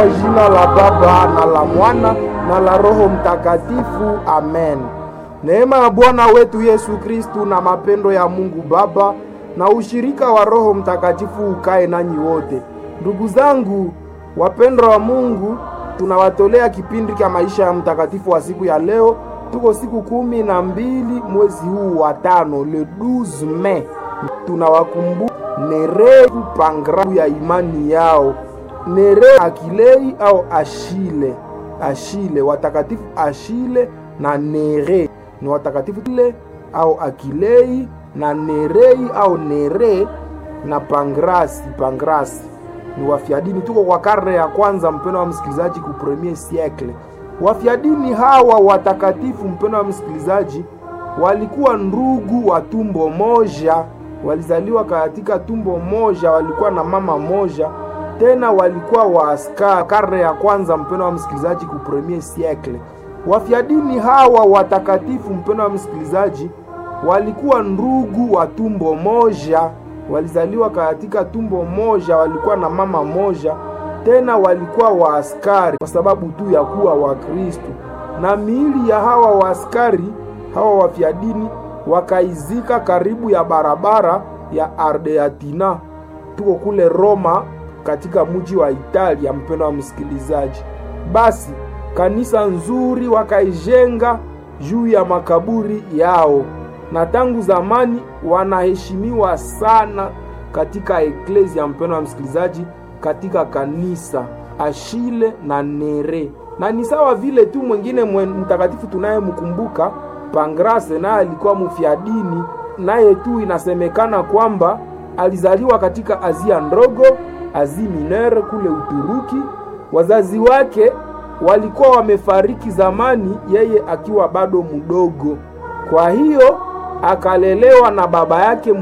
Kwa jina la Baba na la Mwana na la Roho Mtakatifu, amen. Neema ya Bwana wetu Yesu Kristu na mapendo ya Mungu Baba na ushirika wa Roho Mtakatifu ukae nanyi wote. Ndugu zangu wapendwa wa Mungu, tunawatolea kipindi cha maisha ya mtakatifu wa siku ya leo. Tuko siku kumi na mbili mwezi huu wa tano, le 12 Mei. Tunawakumbuka Nereu pangrafu ya imani yao, Nereu Akilei au Ashile. Ashile, watakatifu Ashile na Nere ni watakatifu ile au Akilei na Nerei au Nere na Pangrasi. Pangrasi ni wafiadini. Tuko kwa karne ya kwanza, mpendo wa msikilizaji, ku premier siècle. Wafiadini hawa watakatifu, mpendo wa msikilizaji, walikuwa ndugu wa tumbo moja, walizaliwa katika tumbo moja, walikuwa na mama moja, tena walikuwa waaskari. Karne ya kwanza, mpendo wa msikilizaji, ku premier siècle. Wafiadini hawa watakatifu, mpendo wa msikilizaji, walikuwa ndugu wa tumbo moja walizaliwa katika tumbo moja, walikuwa na mama moja, tena walikuwa waaskari kwa sababu tu ya kuwa Wakristo. Na miili ya hawa waaskari hawa wafiadini wakaizika karibu ya barabara ya Ardeatina, tuko kule Roma, katika mji wa Italia. Mpendo wa msikilizaji, basi kanisa nzuri wakaijenga juu ya makaburi yao na tangu zamani wanaheshimiwa sana katika eklezia. Mpendo wa msikilizaji, katika kanisa Ashile na Nere, na ni sawa vile tu mwingine mtakatifu tunayemkumbuka Pangrase, naye alikuwa mfiadini, naye tu inasemekana kwamba alizaliwa katika Azia ndogo, Asia Minere kule Uturuki. Wazazi wake walikuwa wamefariki zamani, yeye akiwa bado mdogo, kwa hiyo akalelewa na baba yake